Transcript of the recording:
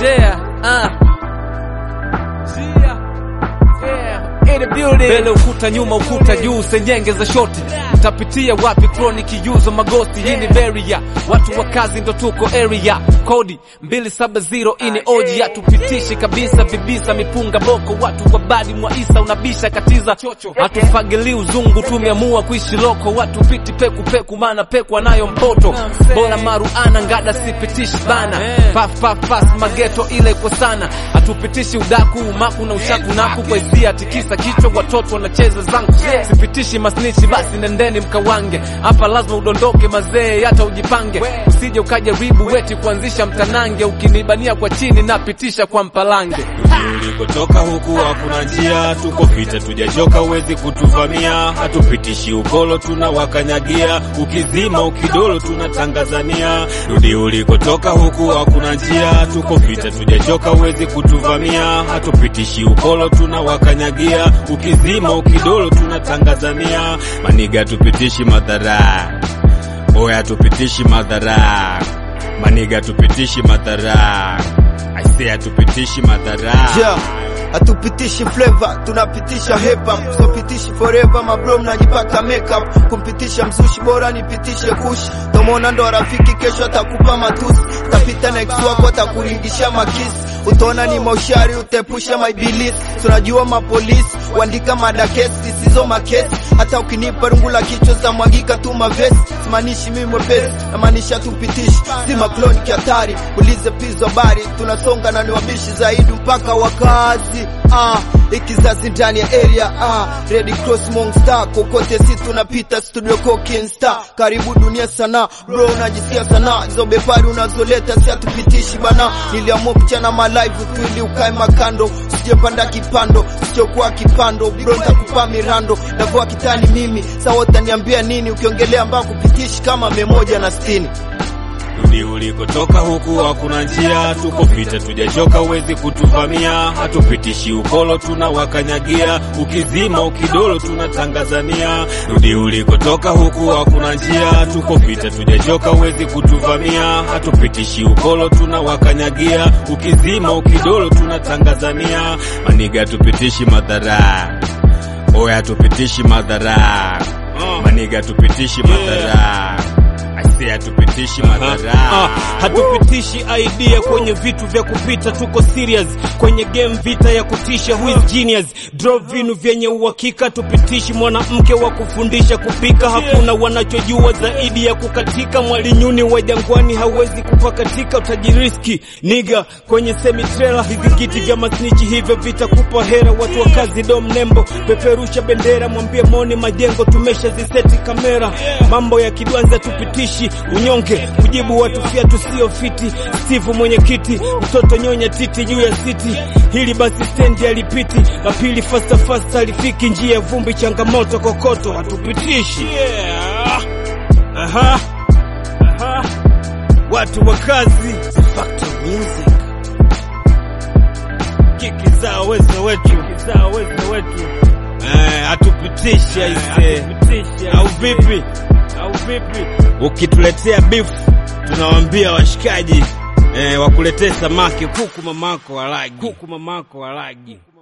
Yeah, uh. Yeah. Yeah. In the building. Mbele ukuta nyuma ukuta juu senyenge za shoti utapitia wapi kroniki yuzo magosti hii ni beria watu wa kazi ndo tuko area kodi 270 ini oji hatupitishi kabisa vibisa mipunga boko watu wa badi mwaisa unabisha katiza hatufagili uzungu tumeamua kuishi loko watu piti peku peku mana peku anayo mpoto bora maruana ngada sipitishi bana paf paf paf mageto ile kwa sana hatupitishi udaku umaku na ushaku naku kwa hisia tikisa kichwa watoto wanacheza zangu sipitishi masnichi basi nendeni mkawange hapa lazima udondoke mazee hata ujipange usije ukajaribu weti kuanzisha mtanange ukinibania kwa chini napitisha kwa mpalange ulikotoka huku hakuna njia, tuko vita tujachoka, uwezi kutuvamia, hatupitishi ukolo tunawakanyagia, ukizima ukidolo tunatangazania. Rudi ulikotoka huku hakuna njia, tuko vita tujachoka, uwezi kutuvamia, hatupitishi ukolo tunawakanyagia, ukizima ukidolo tunatangazania. Maniga tupitishi madhara, oya tupitishi madhara, maniga tupitishi madhara Aisee, hatupitishi madhara Yeah. Hatupitishi flavor, tunapitisha hip hop. Sopitishi forever, mabro mnajipaka makeup. Kumpitisha mzushi bora nipitishe kushi. Tomona ndo rafiki kesho atakupa matusi. Tapita na ex wako atakuringisha makisi. Utaona ni maushari utepusha maibilisi. Tunajua mapolisi kuandika madakesi zisizo makesi. Hata ukinipa rungu la kichwa za mwagika tu mavesi. Simaanishi mimi mwepesi, namaanisha tupitishi. Si makloni kihatari, ulize pizo bari. Tunasonga na ni wabishi zaidi mpaka wakazi. Ah, ikizazi ndani ya area ah, Red Cross Monster kokote si tunapita studio Cokin Star. Karibu dunia sana bro, unajisia sana hizo bepari unazoleta si hatupitishi bana. Niliamua kuchana ma live tu ili ukae makando, sijepanda kipando, sichokuwa kipando bro, nitakupa mirando navoa kitani mimi sawa, utaniambia nini ukiongelea ambao kupitishi kama mia moja na sitini Rudi ulikotoka huku hakuna njia, tuko vita tujachoka, uwezi kutuvamia, hatupitishi ukolo tunawakanyagia, ukizima ukidolo tunatangazania. Rudi ulikotoka huku hakuna njia, tuko vita tujachoka, uwezi kutuvamia, hatupitishi ukolo tunawakanyagia, ukizima ukidolo tunatangazania. Maniga tupitishi madhara, oya tupitishi madhara, maniga tupitishi madhara Aisee, hatupitishi madhara Ah, hatupitishi idea kwenye vitu vya kupita, tuko serious kwenye game, vita ya kutisha. Who is genius? Draw vinu vyenye uhakika, tupitishi mwanamke wa kufundisha kupika. Hakuna wanachojua zaidi ya kukatika. Mwalinyuni wa jangwani hawezi kupakatika, utajiriski niga kwenye semi trailer. Vizingiti vya masnichi hivyo vitakupa hera. Watu wa kazi dom nembo, peperusha bendera, mwambie moni majengo, tumesha ziseti kamera. Mambo ya kidwanza tupitishi unyonge kujibu watu fiatu sio fiti. Steve mwenyekiti, mtoto nyonya titi juu ya siti. Hili basi stendi alipiti, la pili fasta fasta alifiki, njia ya vumbi, changamoto kokoto, hatupitishi yeah. Aha. Aha. Watu wa kazi Factor music kiki za uwezo wetu, kiki za uwezo wetu eh, hatupitishi aise, au vipi? Au vipi? Ukituletea beef tunawaambia washikaji eh, wakuletee samaki kuku mamako walagi, kuku mamako walagi.